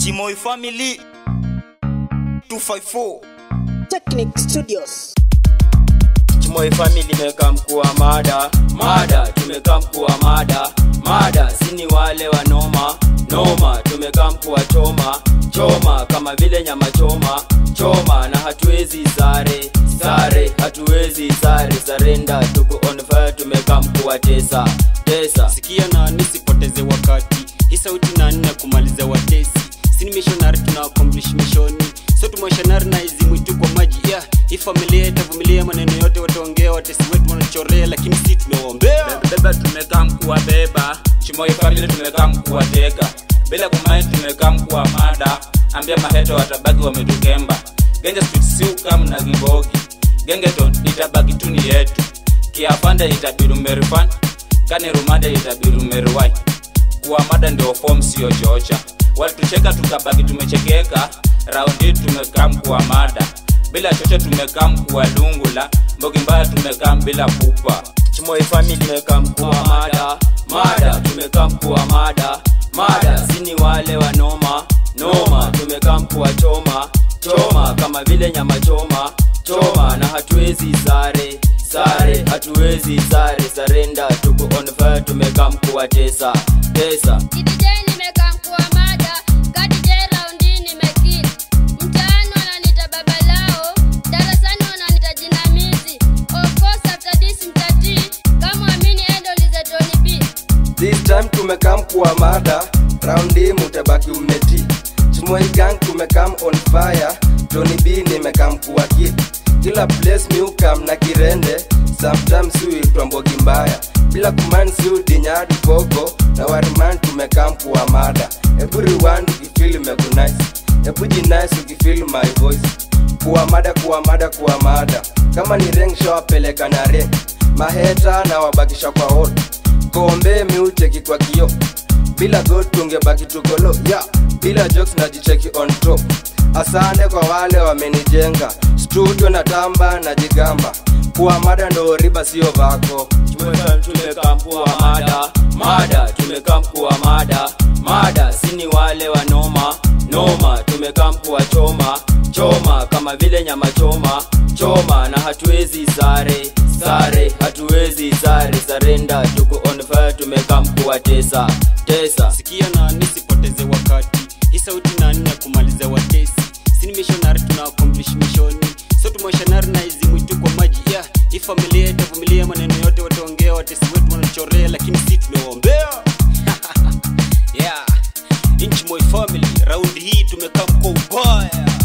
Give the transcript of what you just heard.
Chimoi Family 254 Technic Studios. Chimoi Family imekaa mkuu wa mada mada, tumekaa mkuu wa mada mada, sini wale wa noma noma, tumekaa mkuu wa choma choma, kama vile nyama choma choma, na hatuwezi sare sare, hatuwezi sare sarenda, tuko on fire, tumekaa mkuu wa tesa tesa. sikia na nisipoteze wakati hii sauti na nne kumaliza watesi sini mishonari tuna accomplish mishoni so tumashonari na hizi mwitu kwa maji yeah. hii familia itavumilia maneno yote wataongea watesi wetu wanachorea lakini si tunawaombea beba tumekaa mkuu wa beba chimoi famili tumekaa mkuu wa teka bila kumai tumekaa mkuu wa mada ambia maheto watabaki wametukemba genje street siukam na gibogi gengeton itabaki tu ni yetu kiafande itabiru merifan kani rumade itabiru meriwai kuwa mada ndio fom sio chocha walitucheka tukabaki tumechekeka raundi tumekaa mkuu wa mada bila chocha tumekaa mkuu wa lungula mbogi mbaya tumekaa bila pupa Chimoi Family tumekaa mkuu wa mada mada, tumekaa mkuu wa mada mada, sini wale wa noma noma, tumekaa mkuu wa choma choma, kama vile nyama choma choma, na hatuwezi sare sare, hatuwezi sare sarenda, tuko on fire, tumekaa mkuu wa tesa tesa. DJ nimekaa mkuu wa mada, ka DJ raundi nimekill. Mtaani wananiita baba lao, darasani wananiita jinamizi. Of course after this mtatii, kama amini endo lize Tony B. This time tumekam kuwa mada raundi mutabaki umeti Chimoi gang tumekam on fire Tony B nimekam kuwa kid kila place miukam na kirende sometimes huitwa mbogi mbaya bila kuman siudinyadi koko na wariman tumekam kuwa mada everyone ukifil mekunice ebu jinice ukifil my voice kuwa mada kuwa mada kuwa mada kama ni reng shawapeleka na reng maheta na wabakisha kwa hot kombe miucheki kwa kio bila god tungebaki tukolo yeah. bila jokes najicheki on top asante kwa wale wamenijenga studio na tamba na jigamba kuwa mada ndo riba sio vako Chimoi tumekaa mkuu wa mada mada, tumekaa mkuu wa mada mada, sini wale wa noma noma, tumekaa mkuu wa choma choma, kama vile nyama choma choma, na hatuwezi sare sare, hatuwezi sare sarenda, tuko on fire, tumekaa mkuu wa tesa tesa. sikia na nisipoteze wakati hii sauti na nne kumaliza watesi sini mishonari tuna accomplish mishoni so tumashonari na hizi mwitu kwa maji yeah. hii familia itavumilia maneno yote wataongea watesi wetu wanachorea lakini si tunawaombea yeah. inchi moi family raundi hii tumekaa mko ubaya